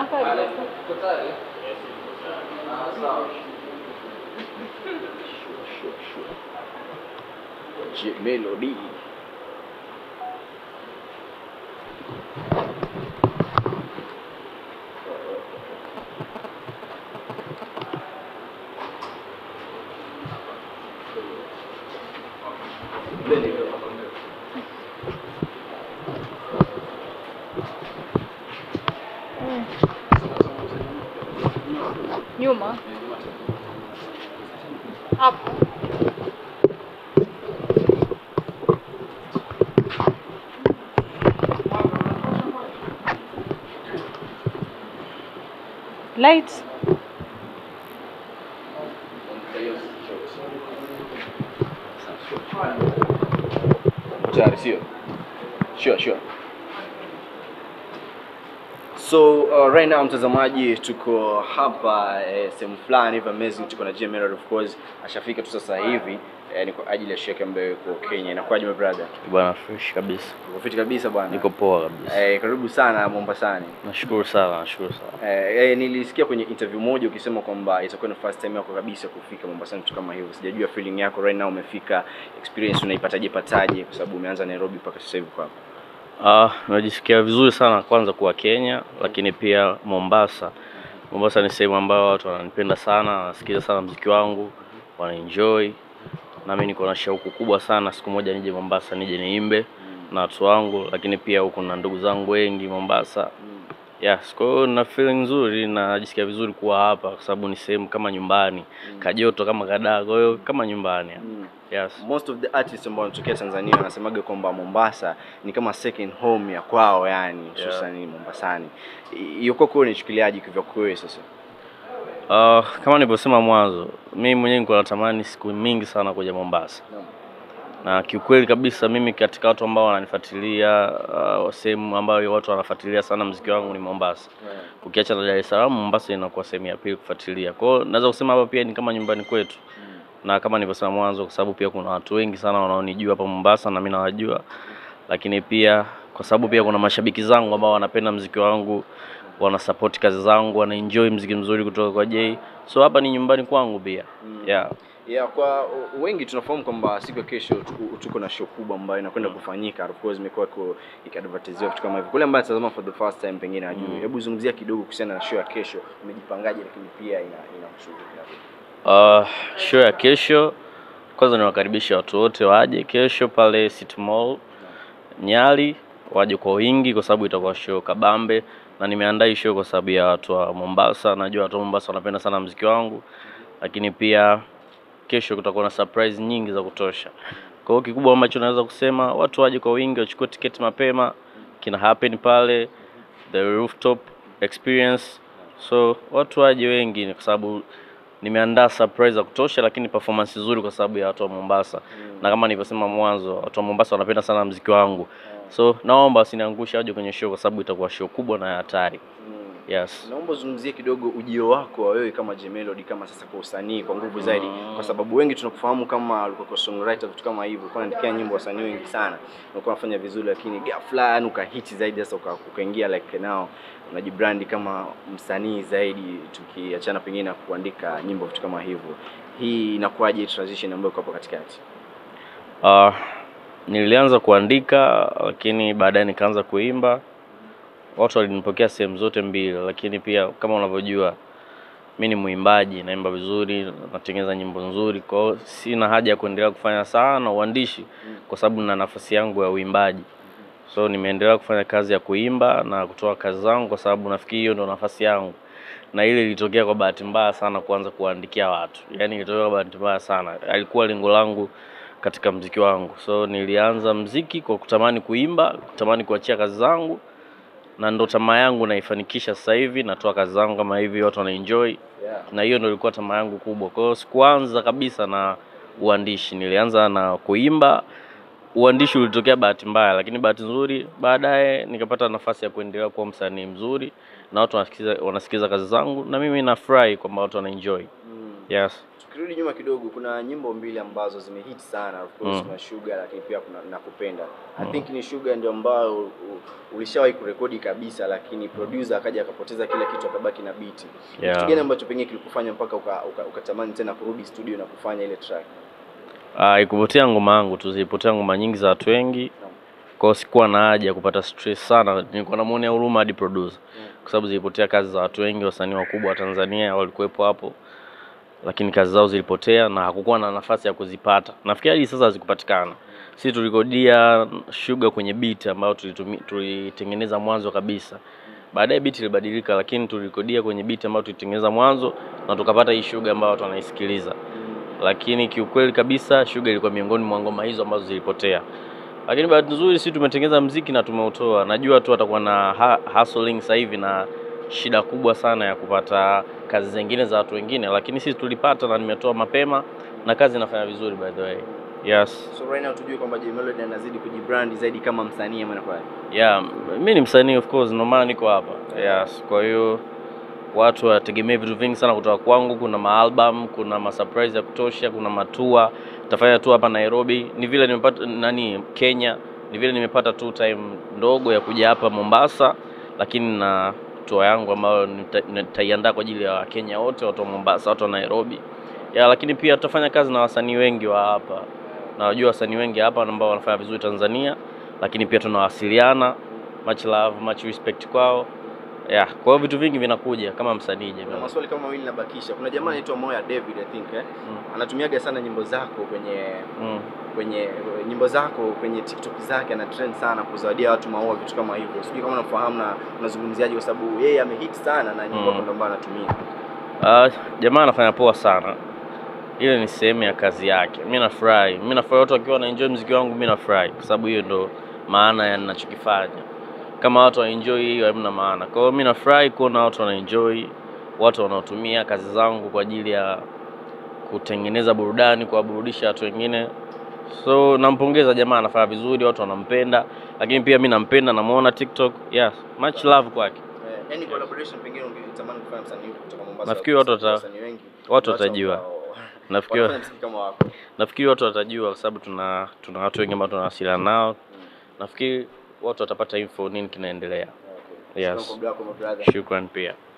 Unakaje? J Melody. Nyuma. Hapo. Lights. Tayari sio? Sure, sure. So uh, right now mtazamaji, tuko hapa eh, sehemu fulani hivi amazing, tuko na J Melody of course, ashafika tu sasa hivi eh, ni kwa ajili ya sheke ambayo yuko Kenya. Inakuwaje my brother? Bwana fresh kabisa, Uko fit kabisa bwana? niko poa kabisa. eh, karibu sana Mombasani. Nashukuru sana, nashukuru sana. Eh, eh, nilisikia kwenye interview moja ukisema kwamba itakuwa ni first time yako kabisa kufika Mombasani, kitu kama hivyo. Sijajua feeling yako right now, umefika, experience unaipataje pataje, kwa sababu umeanza Nairobi mpaka sasa hivi kwa hapa. Ah, najisikia vizuri sana kwanza kuwa Kenya, lakini pia Mombasa. Mombasa ni sehemu ambayo watu wananipenda sana, wanasikiza sana mziki wangu, wanaenjoy. Na mimi niko na shauku kubwa sana siku moja nije Mombasa, nije niimbe na watu wangu, lakini pia huko na ndugu zangu wengi Mombasa. Yes, kwa hiyo na feeling nzuri na najisikia vizuri kuwa hapa kwa sababu ni sehemu kama nyumbani, kajoto kama kadaa, kwa hiyo kama nyumbani. Mm. Yes. Most of the artists ambao wanatokea Tanzania wanasemaga kwamba Mombasa ni kama second home ya kwao, yani hususan Mombasani. I- Hiyo kwako unachukuliaje kwa wewe sasa? Uh, kama nilivyosema mwanzo, mimi mwenyewe niko natamani siku mingi sana kuja Mombasa. Naam. Na kiukweli kabisa mimi katika watu ambao wananifuatilia uh, sehemu ambayo watu wanafuatilia sana mziki wangu ni Mombasa. Ukiacha na Dar es Salaam, Mombasa inakuwa sehemu ya pili kufuatilia. Kwa hiyo naweza kusema hapa pia ni kama nyumbani kwetu. Na kama nilivyosema mwanzo, kwa sababu pia kuna watu wengi sana wanaonijua hapa Mombasa na mimi nawajua, lakini pia kwa sababu pia kuna mashabiki zangu ambao wanapenda mziki wangu, wana support kazi zangu, wana enjoy mziki mzuri kutoka kwa Jay. So hapa ni nyumbani kwangu pia. Yeah. Yeah, kwa u- wengi tunafahamu kwamba siku ya kesho tuko- tuko na show kubwa ambayo inakwenda kufanyika. Of course imekuwa iko ikiadvertisiwa vitu kama hivyo. Kule ambaye anatazama for the first time pengine hajui. Mm. Hebu zungumzia kidogo kuhusiana na show ya kesho. Umejipangaje lakini pia ina ina mshughuli. Uh, show ya kesho, kwanza niwakaribisha watu wote waje kesho pale City Mall Nyali, waje kwa wingi kwa sababu itakuwa show kabambe, na nimeandaa hii show kwa sababu ya watu wa Mombasa. Najua watu wa Mombasa wanapenda sana mziki wangu, lakini pia kesho kutakuwa na surprise nyingi za kutosha. Kwa hiyo kikubwa ambacho naweza kusema watu waje kwa wingi, wachukue tiketi mapema, kina happen pale the rooftop experience. So watu waje wengi, kwa sababu nimeandaa surprise za kutosha, lakini performance nzuri kwa sababu ya watu wa Mombasa na kama nilivyosema mwanzo, watu wa Mombasa wanapenda sana mziki wangu, so naomba wasiniangushe, waje kwenye show kwa sababu itakuwa show kubwa na ya hatari. Yes. Naomba uzungumzie kidogo ujio wako wa wewe kama J Melody kama sasa kwa usanii kwa nguvu zaidi, kwa sababu wengi tunakufahamu kama ulikuwa kwa songwriter vitu kama hivyo, ulikuwa unaandikia nyimbo wasanii wengi sana, ulikuwa unafanya vizuri, lakini ghafla yani ukahiti zaidi, sasa uka- ukaingia like now unajibrandi kama msanii zaidi, tukiachana pengine na kuandika nyimbo vitu kama hivyo. Hii inakuwaje transition ambayo iko hapo katikati? Uh, nilianza kuandika lakini baadaye nikaanza kuimba. Watu walinipokea sehemu zote mbili, lakini pia kama unavyojua mi ni mwimbaji, naimba vizuri, natengeneza nyimbo nzuri, kwa hiyo sina haja ya kuendelea kufanya sana uandishi kwa sababu na nafasi yangu ya uimbaji. So nimeendelea kufanya kazi ya kuimba na kutoa kazi zangu kwa sababu nafikiri hiyo ndo nafasi yangu, na ile ilitokea kwa bahati mbaya sana kuanza kuwaandikia watu, yaani ilitokea kwa bahati mbaya sana, alikuwa lengo langu katika mziki wangu. So nilianza mziki kwa kutamani kuimba, kutamani kuachia kazi zangu, na ndo tamaa yangu naifanikisha sasa hivi. Natoa kazi zangu kama hivi, watu wanaenjoy, na hiyo ndo ilikuwa tamaa yangu kubwa. Kwa hiyo sikuanza kabisa na uandishi, nilianza na kuimba. Uandishi ulitokea bahati mbaya, lakini bahati nzuri baadaye nikapata nafasi ya kuendelea kuwa msanii mzuri na watu wanasikiza, wanasikiza kazi zangu, na mimi nafurahi kwamba watu wanaenjoy. Mm. Yes. Tukirudi nyuma kidogo, kuna nyimbo mbili ambazo zimehit sana. Of course Mm. kuna Sugar, lakini pia kuna Nakupenda. I think ni Sugar ndio ambayo u- u- ulishawahi kurekodi kabisa, lakini producer akaja akapoteza kila kitu, akabaki na beat. Yeah. Kitu gani ambacho pengine kilikufanya mpaka uka- uka- ukatamani tena kurudi studio na kufanya ile track? Ah, ikupotea ngoma yangu tu, zilipotea ngoma nyingi za watu wengi. Kwa hiyo sikuwa na haja ya kupata stress sana, nilikuwa namuonea huruma hadi producer. Kwa sababu zilipotea kazi za watu wengi, wasanii wakubwa wa Tanzania walikuwepo hapo. Lakini kazi zao zilipotea na hakukuwa na nafasi ya kuzipata. Nafikiri hadi sasa hazikupatikana. Sisi tulikodia Sugar kwenye beat ambayo tulitumi- tulitengeneza mwanzo kabisa. Baadaye beat ilibadilika, lakini tulikodia kwenye beat ambayo tulitengeneza mwanzo na tukapata hii Sugar ambayo watu wanaisikiliza lakini kiukweli kabisa Sugar ilikuwa miongoni mwa ngoma hizo ambazo zilipotea. Lakini bahati nzuri sisi tumetengeneza mziki na tumeutoa. Najua tu atakuwa na ha hustling sasa hivi na shida kubwa sana ya kupata kazi zingine za watu wengine, lakini sisi tulipata na nimetoa mapema na kazi inafanya vizuri by the way. Yes. So right now tujue kwamba Jay Melody anazidi kujibrand zaidi kama msanii ama inakuwa Yeah, mi ni msanii of course, ndio maana niko hapa. Yes, kwa hiyo watu wategemee vitu vingi sana kutoka kwangu. Kuna maalbum, kuna masurprise ya kutosha, kuna matua. Tafanya tu hapa Nairobi, ni vile nimepata nani Kenya, ni vile nimepata tu time ndogo ya kuja hapa Mombasa, lakini na tour yangu ambayo nita- nitaiandaa kwa ajili ya Wakenya wote, watu wa Mombasa, watu wa Nairobi. Ya, lakini pia tutafanya kazi na wasanii wengi wa hapa. Na wajua wasanii wengi hapa ambao wanafanya vizuri Tanzania, lakini pia tunawasiliana. Much love, much respect kwao. Yeah, kwa hiyo vitu vingi vinakuja kama msanii Kuna jamani. maswali kama mawili nabakisha. Kuna jamaa anaitwa Moya David I think eh? Mm. Anatumiaga sana nyimbo zako kwenye Mm. kwenye nyimbo zako kwenye TikTok zake ana trend sana kuzawadia watu maua vitu kama hivyo. Sijui kama unafahamu na unazungumziaje kwa sababu yeye amehit sana na nyimbo Mm. mm. ambayo anatumia. Ah, jamaa anafanya poa sana. Ile ni sehemu ya kazi yake. Mimi nafurahi. Mimi nafurahi watu wakiwa wanaenjoy muziki wangu, mimi nafurahi kwa sababu hiyo ndo maana ya ninachokifanya. Kama watu wanaenjoy hiyo hamna maana. Kwa hiyo mimi nafurahi kuona watu wanaenjoy, watu wanaotumia kazi zangu kwa ajili ya kutengeneza burudani, kuwaburudisha watu wengine. So nampongeza jamaa, anafanya vizuri, watu wanampenda, lakini pia mimi nampenda, namuona TikTok. Yes, much love kwake. Eh, any collaboration pengine ungetamani kufanya msanii kutoka Mombasa? Nafikiri watu wata- wasanii wengi. watu Watu watajua. ambao Nafikiri wanafanya muziki kama wako. nafikiri watu watajua kwa sababu tuna tuna watu wengi ambao tunawasiliana nao. Nafikiri watu watapata info nini kinaendelea. Okay. Yes. Shukrani kwa muda wako my brother. Shukran pia.